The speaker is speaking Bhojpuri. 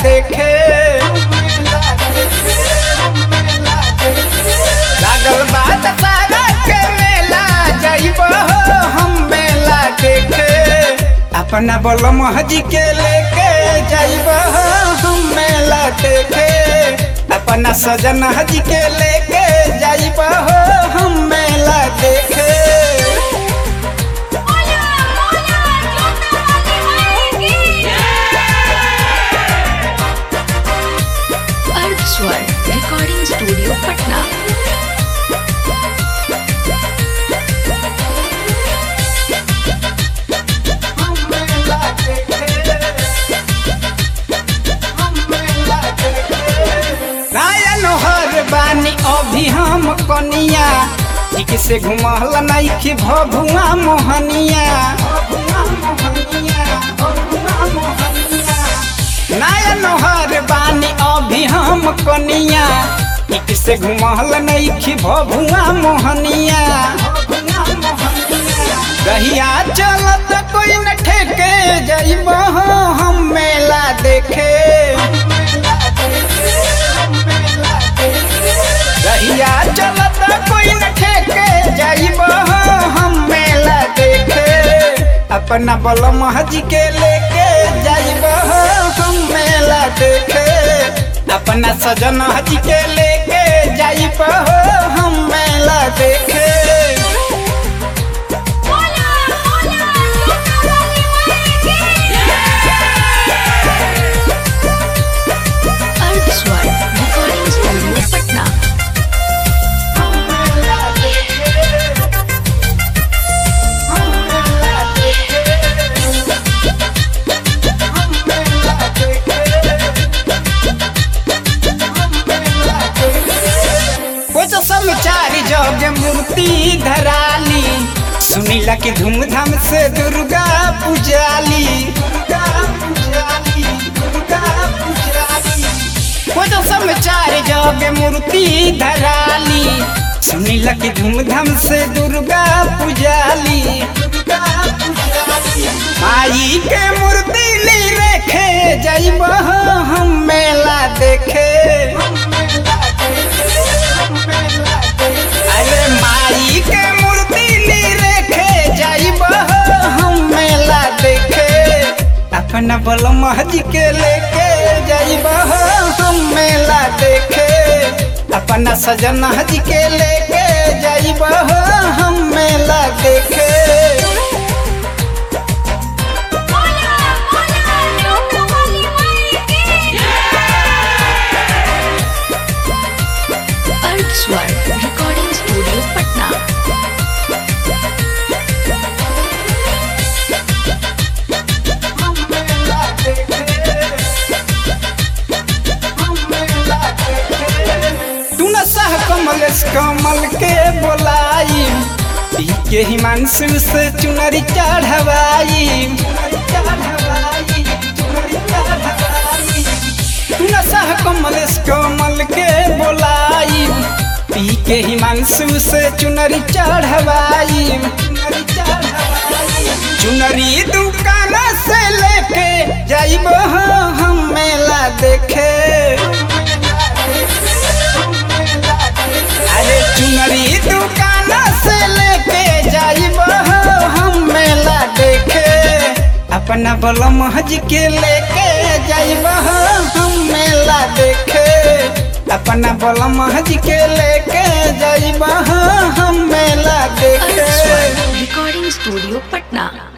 देखे लागल बात सारा के मेला जाइब हम मेला देखे अपना बलम हजी के लेके जाइब हम मेला देखे अपना सजन हजी के लेके जाइब हम मेला देखे मोला मोला जोता वाली माई की अर्थ स्वर रिकॉर्डिंग स्टूडियो पटना नायन हर बानी अभी हम कनिया ठीक से घुमहल नइखी भभुआ मोहनिया नायन हर बानी अभी हम कनिया ठीक से घुमहल नइखी भभुआ मोहनिया रहिया चलत कोई न ठेके जइब हम मेला देखे रहिया चलत कोई न ठेके जाइब हम मेला देखे अपना बलम हजी के लेके जाइब हम मेला देखे अपना सजन हजी के लेके जाइब हम मेला देखे मोला मोला जोता वाली माई की अर्थ स्वर रिकॉर्डिंग स्टूडियो पटना कुछ समाचार जग मूर्ति धराली सुनीला की धूमधाम से दुर्गा पूजाली दुर्गा पूजाली दुर्गा पूजाली कुछ समाचार जग मूर्ति धराली सुनीला की धूमधाम से दुर्गा पूजाली दुर्गा पूजाली माई के मूर्ति ली रेखे जइब हम मेला देखे अरे माई के मूर्ति ली रेखे जाइब हम मेला देखे अपना बलम हजी के लेके जाइब हम मेला देखे अपना सजन हजी के लेके जाइब हम मेला देखे मोला मोला जोता वाली माई की अर्थ स्वर रिकॉर्डिंग स्टूडियो पटना तू न सह कमल कमल के बोलाई पी के हिमांशु से चुनरी चढ़वाई तू न सह कमल कमल के बोलाई पी के हिमांशु से चुनरी चढ़वाई चुनरी दुकान से लेके जाइब हम मेला देखे अरे चुनरी दुकान से लेके जाइब हम मेला देखे अपना बलम हज के लेके जाइब हम मेला देखे अपना बलम हज के लेके जाइब हम मेला अर्थ देखे स्वर रिकॉर्डिंग स्टूडियो पटना